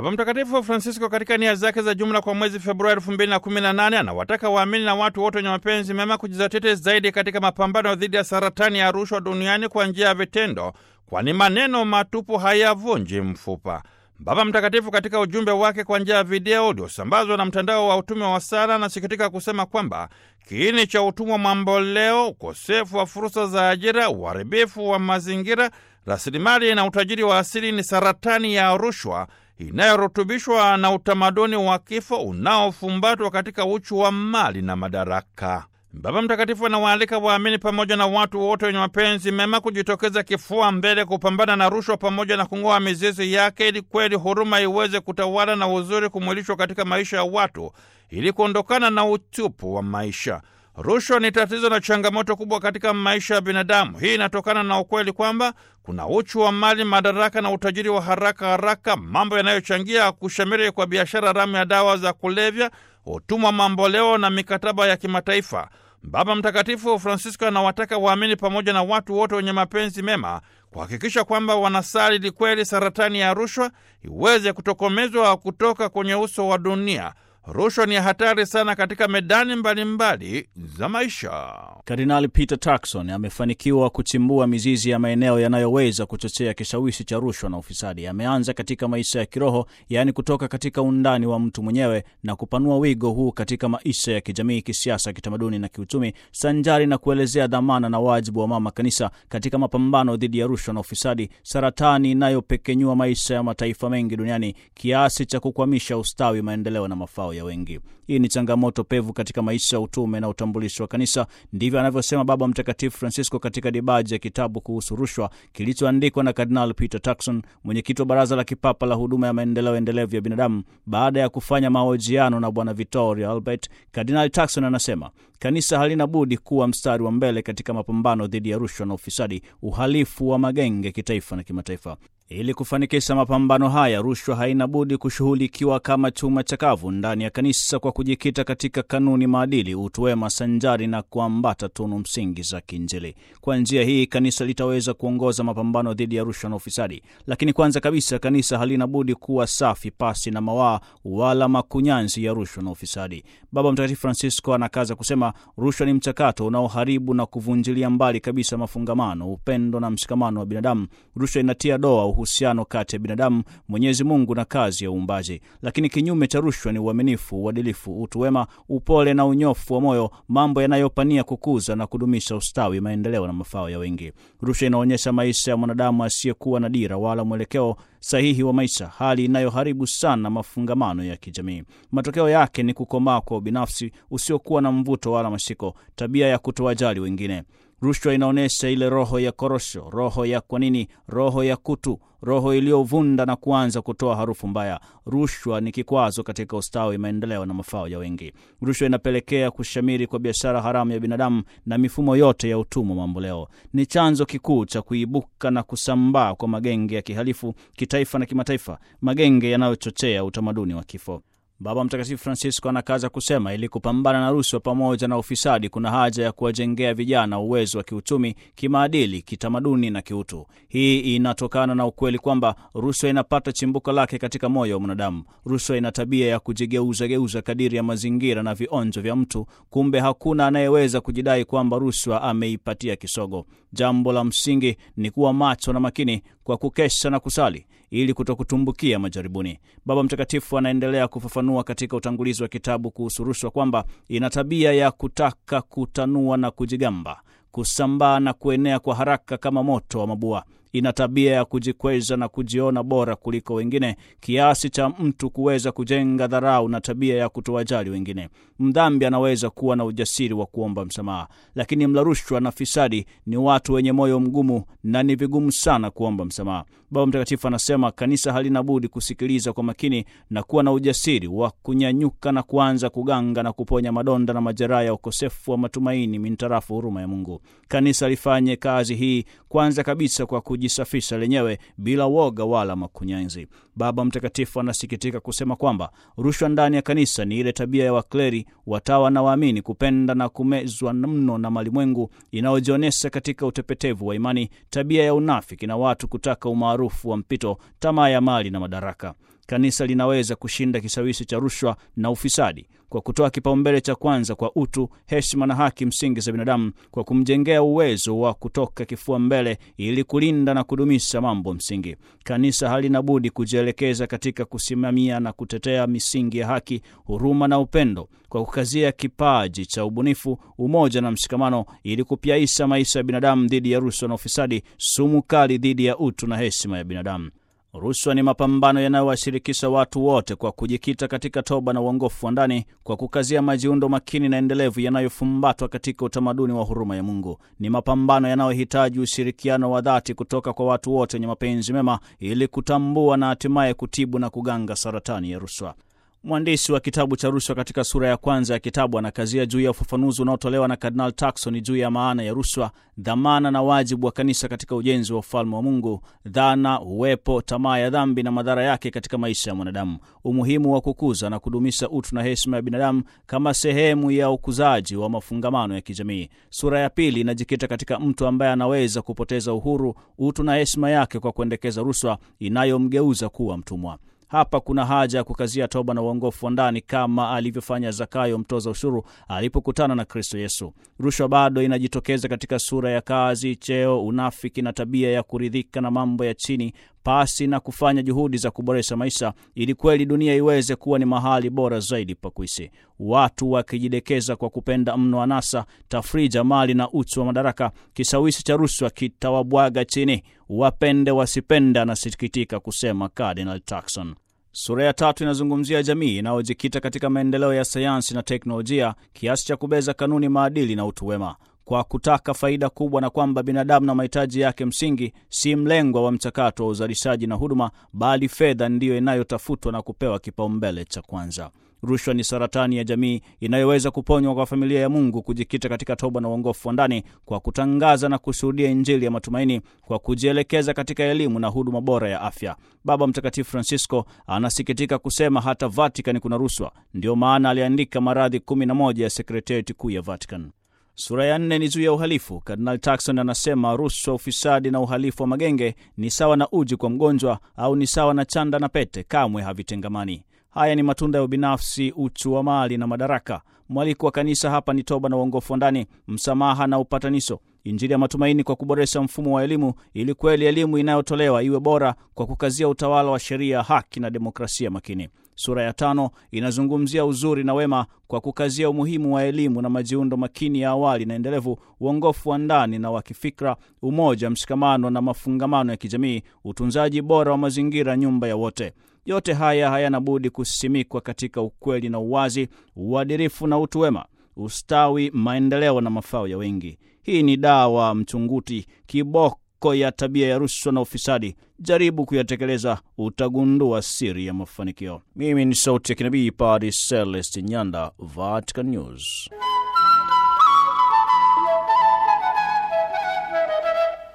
Baba Mtakatifu Francisco katika nia zake za jumla kwa mwezi Februari 2018 anawataka waamini na watu wote wenye mapenzi mema kujizatiti zaidi katika mapambano dhidi ya saratani ya rushwa duniani kwa njia ya vitendo, kwani maneno matupu hayavunji mfupa. Baba Mtakatifu katika ujumbe wake kwa njia ya video uliosambazwa na mtandao wa utume wa sala anasikitika kusema kwamba kiini cha utumwa mamboleo, ukosefu wa fursa za ajira, uharibifu wa mazingira, rasilimali na utajiri wa asili ni saratani ya rushwa inayorutubishwa na utamaduni wa kifo unaofumbatwa katika uchu wa mali na madaraka. Baba Mtakatifu anawaalika waamini pamoja na watu wote wenye mapenzi mema kujitokeza kifua mbele kupambana na rushwa pamoja na kung'oa mizizi yake, ili kweli huruma iweze kutawala na uzuri kumwilishwa katika maisha ya watu, ili kuondokana na utupu wa maisha. Rushwa ni tatizo na changamoto kubwa katika maisha ya binadamu. Hii inatokana na ukweli kwamba kuna uchu wa mali, madaraka na utajiri wa haraka haraka, mambo yanayochangia kushamiri kwa biashara haramu ya dawa za kulevya, utumwa mamboleo na mikataba ya kimataifa. Baba Mtakatifu Francisco anawataka waamini pamoja na watu wote wenye mapenzi mema kuhakikisha kwamba wanasali ili kweli saratani ya rushwa iweze kutokomezwa kutoka kwenye uso wa dunia. Rushwa ni hatari sana katika medani mbalimbali mbali za maisha. Kardinali Peter Turkson amefanikiwa kuchimbua mizizi ya maeneo yanayoweza kuchochea kishawishi cha rushwa na ufisadi. Ameanza katika maisha ya kiroho, yaani kutoka katika undani wa mtu mwenyewe na kupanua wigo huu katika maisha ya kijamii, kisiasa, kitamaduni na kiuchumi, sanjari na kuelezea dhamana na wajibu wa mama kanisa katika mapambano dhidi ya rushwa na ufisadi, saratani inayopekenyua maisha ya mataifa mengi duniani kiasi cha kukwamisha ustawi, maendeleo na mafao ya wengi. Hii ni changamoto pevu katika maisha ya utume na utambulisho wa kanisa. Ndivyo anavyosema Baba Mtakatifu Francisco katika dibaji ya kitabu kuhusu rushwa kilichoandikwa na Kardinal Peter Turkson, mwenyekiti wa Baraza la Kipapa la Huduma ya Maendeleo Endelevu ya Binadamu. Baada ya kufanya mahojiano na Bwana Vittorio Albert, Kardinal Turkson anasema kanisa halina budi kuwa mstari wa mbele katika mapambano dhidi ya rushwa na ufisadi, uhalifu wa magenge kitaifa na kimataifa. Ili kufanikisha mapambano haya, rushwa haina budi kushughulikiwa kama chuma chakavu ndani ya kanisa kwa kujikita katika kanuni, maadili, utu wema sanjari na kuambata tunu msingi za kiinjili. Kwa njia hii kanisa litaweza kuongoza mapambano dhidi ya rushwa na ufisadi. Lakini kwanza kabisa, kanisa halina budi kuwa safi, pasi na mawaa wala makunyanzi ya rushwa na ufisadi. Baba Mtakatifu Francisco anakaza kusema, rushwa ni mchakato unaoharibu na kuvunjilia mbali kabisa mafungamano, upendo na mshikamano wa binadamu. Rushwa inatia doa uhusiano kati ya binadamu, Mwenyezi Mungu na kazi ya uumbaji. Lakini kinyume cha rushwa ni uaminifu, uadilifu, utu wema, upole na unyofu wa moyo, mambo yanayopania kukuza na kudumisha ustawi, maendeleo na mafao ya wengi. Rushwa inaonyesha maisha ya mwanadamu asiyekuwa na dira wala mwelekeo sahihi wa maisha, hali inayoharibu sana mafungamano ya kijamii. Matokeo yake ni kukomaa kwa ubinafsi usiokuwa na mvuto wala mashiko, tabia ya kutowajali wengine. Rushwa inaonyesha ile roho ya korosho, roho ya kwa nini, roho ya kutu, roho iliyovunda na kuanza kutoa harufu mbaya. Rushwa ni kikwazo katika ustawi, maendeleo na mafao ya wengi. Rushwa inapelekea kushamiri kwa biashara haramu ya binadamu na mifumo yote ya utumwa mamboleo. Ni chanzo kikuu cha kuibuka na kusambaa kwa magenge ya kihalifu kitaifa na kimataifa, magenge yanayochochea utamaduni wa kifo. Baba Mtakatifu Francisco anakaza kusema ili kupambana na rushwa pamoja na ufisadi, kuna haja ya kuwajengea vijana uwezo wa kiuchumi, kimaadili, kitamaduni na kiutu. Hii inatokana na ukweli kwamba rushwa inapata chimbuko lake katika moyo wa mwanadamu. Rushwa ina tabia ya kujigeuzageuza kadiri ya mazingira na vionjo vya mtu. Kumbe hakuna anayeweza kujidai kwamba rushwa ameipatia kisogo. Jambo la msingi ni kuwa macho na makini kwa kukesha na kusali ili kutokutumbukia majaribuni. Baba Mtakatifu anaendelea kufafanua katika utangulizi wa kitabu kuhusu rushwa kwamba ina tabia ya kutaka kutanua na kujigamba, kusambaa na kuenea kwa haraka kama moto wa mabua. Ina tabia ya kujikweza na kujiona bora kuliko wengine, kiasi cha mtu kuweza kujenga dharau na tabia ya kutowajali wengine. Mdhambi anaweza kuwa na ujasiri wa kuomba msamaha, lakini mla rushwa na fisadi ni watu wenye moyo mgumu na ni vigumu sana kuomba msamaha. Baba Mtakatifu anasema kanisa halina budi kusikiliza kwa makini na kuwa na ujasiri wa kunyanyuka na kuanza kuganga na kuponya madonda na majeraha ya ukosefu wa matumaini mintarafu huruma ya Mungu. Kanisa lifanye kazi hii kwanza kabisa kwa kujisafisha lenyewe bila woga wala makunyanzi. Baba Mtakatifu anasikitika kusema kwamba rushwa ndani ya kanisa ni ile tabia ya wakleri, watawa na waamini kupenda na kumezwa mno na malimwengu inayojionyesha katika utepetevu wa imani, tabia ya unafiki na watu kutaka umaarufu wa mpito, tamaa ya mali na madaraka. kanisa linaweza kushinda kishawishi cha rushwa na ufisadi kwa kutoa kipaumbele cha kwanza kwa utu, heshima na haki msingi za binadamu, kwa kumjengea uwezo wa kutoka kifua mbele ili kulinda na kudumisha mambo msingi. Kanisa halina budi kujielekeza katika kusimamia na kutetea misingi ya haki, huruma na upendo, kwa kukazia kipaji cha ubunifu, umoja na mshikamano, ili kupyaisha maisha ya binadamu dhidi ya rushwa na ufisadi, sumu kali dhidi ya utu na heshima ya binadamu. Rushwa ni mapambano yanayowashirikisha watu wote kwa kujikita katika toba na uongofu wa ndani, kwa kukazia majiundo makini na endelevu yanayofumbatwa katika utamaduni wa huruma ya Mungu. Ni mapambano yanayohitaji ushirikiano wa dhati kutoka kwa watu wote wenye mapenzi mema, ili kutambua na hatimaye kutibu na kuganga saratani ya rushwa. Mwandishi wa kitabu cha rushwa katika sura ya kwanza ya kitabu anakazia juu ya ufafanuzi unaotolewa na Kardinal Turkson juu ya maana ya rushwa, dhamana na wajibu wa kanisa katika ujenzi wa ufalme wa Mungu, dhana, uwepo, tamaa ya dhambi na madhara yake katika maisha ya mwanadamu, umuhimu wa kukuza na kudumisha utu na heshima ya binadamu kama sehemu ya ukuzaji wa mafungamano ya kijamii. Sura ya pili inajikita katika mtu ambaye anaweza kupoteza uhuru, utu na heshima yake kwa kuendekeza rushwa inayomgeuza kuwa mtumwa. Hapa kuna haja ya kukazia toba na uongofu wa ndani kama alivyofanya Zakayo mtoza ushuru alipokutana na Kristo Yesu. Rushwa bado inajitokeza katika sura ya kazi, cheo, unafiki na tabia ya kuridhika na mambo ya chini pasi na kufanya juhudi za kuboresha maisha ili kweli dunia iweze kuwa ni mahali bora zaidi pa kuishi. Watu wakijidekeza kwa kupenda mno anasa, tafrija, mali na uchu wa madaraka, kishawishi cha rushwa kitawabwaga chini, wapende wasipende, anasikitika kusema Cardinal Turkson. Sura ya tatu inazungumzia jamii inayojikita katika maendeleo ya sayansi na teknolojia kiasi cha kubeza kanuni, maadili na utu wema kwa kutaka faida kubwa, na kwamba binadamu na mahitaji yake msingi si mlengwa wa mchakato wa uzalishaji na huduma, bali fedha ndiyo inayotafutwa na kupewa kipaumbele cha kwanza. Rushwa ni saratani ya jamii inayoweza kuponywa kwa familia ya Mungu kujikita katika toba na uongofu wa ndani, kwa kutangaza na kushuhudia Injili ya matumaini, kwa kujielekeza katika elimu na huduma bora ya afya. Baba Mtakatifu Francisco anasikitika kusema hata Vatican kuna rushwa. Ndiyo maana aliandika maradhi kumi na moja ya sekretarieti kuu ya Vatican. Sura ya nne ni juu ya uhalifu. Kardinal Turkson anasema rushwa, ufisadi na uhalifu wa magenge ni sawa na uji kwa mgonjwa au ni sawa na chanda na pete, kamwe havitengamani. Haya ni matunda ya ubinafsi, uchu wa mali na madaraka. Mwaliko wa kanisa hapa ni toba na uongofu wa ndani, msamaha na upatanisho, Injili ya matumaini kwa kuboresha mfumo wa elimu, ili kweli elimu inayotolewa iwe bora, kwa kukazia utawala wa sheria, haki na demokrasia makini. Sura ya tano inazungumzia uzuri na wema kwa kukazia umuhimu wa elimu na majiundo makini ya awali na endelevu, uongofu wa ndani na wa kifikra, umoja, mshikamano na mafungamano ya kijamii, utunzaji bora wa mazingira, nyumba ya wote. Yote haya hayana budi kusimikwa katika ukweli na uwazi, uadilifu na utu wema, ustawi, maendeleo na mafao ya wengi. Hii ni dawa mchunguti, kiboko ya tabia ya rushwa na ufisadi. Jaribu kuyatekeleza, utagundua siri ya mafanikio. Mimi ni sauti ya kinabii Padre Celest Nyanda, Vatican News.